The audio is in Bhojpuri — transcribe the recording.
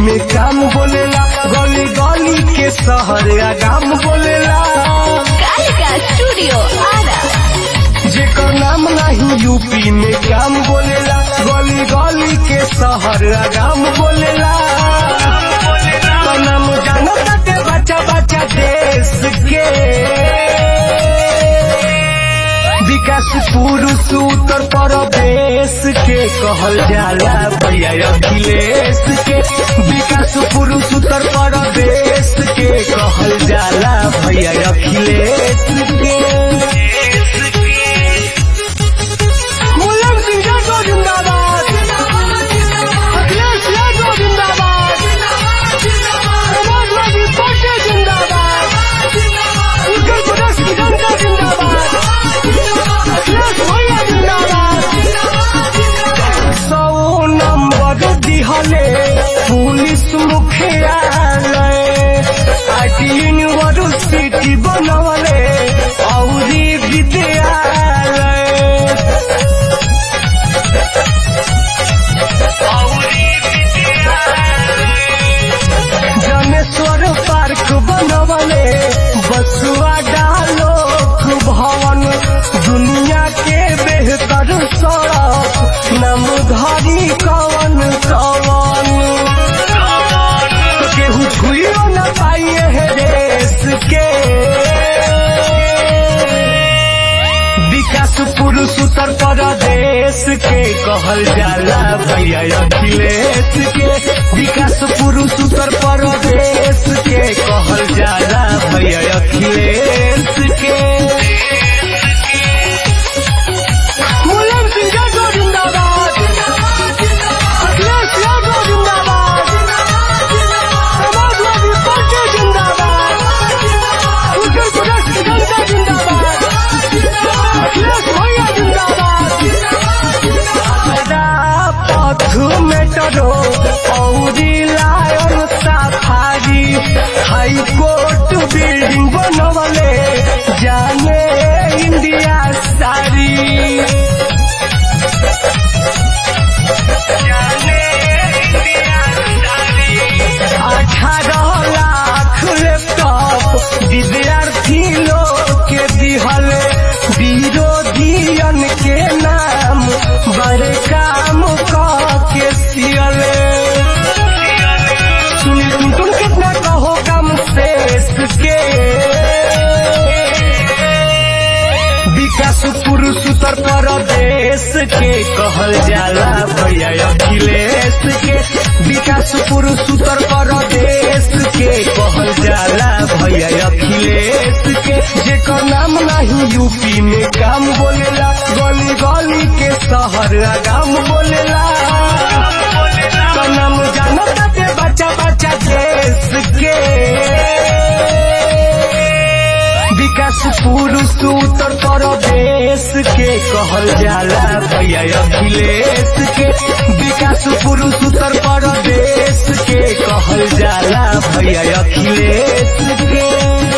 में काम बोलेला गली गली के शहर आगाम बोलेला कालिका स्टूडियो आरा जेकर नाम नहीं यूपी में काम बोलेला गली गली के शहर आगाम बोलेला तो नाम जानो ताते बच्चा बच्चा देश के विकास पुरुष उत्तर प्रदेश के कहल जाला भैया अखिलेश के विकास पुरुष उत्तर प्रदेश के कहल जाला भैया अखिलेश के मुलायम सिंह यादव जिंदाबाद अखिलेश यादव जिंदाबाद समाजवादी पार्टी जिंदाबाद उत्तर प्रदेश की जनता जिंदाबाद अखिलेश भैया जिंदाबाद सौ नंबर दिहले पुलिस मुख्यालय आईटी यूनिवर्सिटी बनवले औरी विद्यालय जनेश्वर पार्क बनवले बसुआ डालोक भवन दुनिया के बेहतर सड़क नाम धरी कवन कवन केहू छुइयो न पाइए है देश के विकास पुरुष उत्तर प्रदेश के कहल जाला भैया अखिलेश के विकास पुरुष उत्तर प्रदेश के कहल जाला भैया अखिलेश के मुलायम सिंह यादव जिंदाबाद अखिलेश यादव जिंदाबाद समाजवादी पार्टी जिंदाबाद उत्तर प्रदेश की जनता जिंदाबाद अखिलेश भैया जिंदाबाद पथ मेट्रो औरी lion safari high court building बनवले जाने इंडिया सारी अठारह लाख लैपटॉप विद्यार्थी लोग के दिहल विरोधियन के नाम बड़े काम कह के सियले सुनी तुम तुम कितना कहो कम शेष के विकास पुरुष उत्तर प्रदेश के कहल जाला भैया अखिलेश के विकास पुरुष उत्तर प्रदेश के कहल जाला भैया अखिलेश के जेकर नाम नहीं यूपी में काम बोलेला गली गली के शहर आगाम बोलेला तो नाम जानो ताते बच्चा बच्चा देश के विकास पुरुष उत्तर प्रदेश के कहल जाला भैया अखिलेश के विकास पुरुष उत्तर प्रदेश के कहल जाला भैया अखिलेश के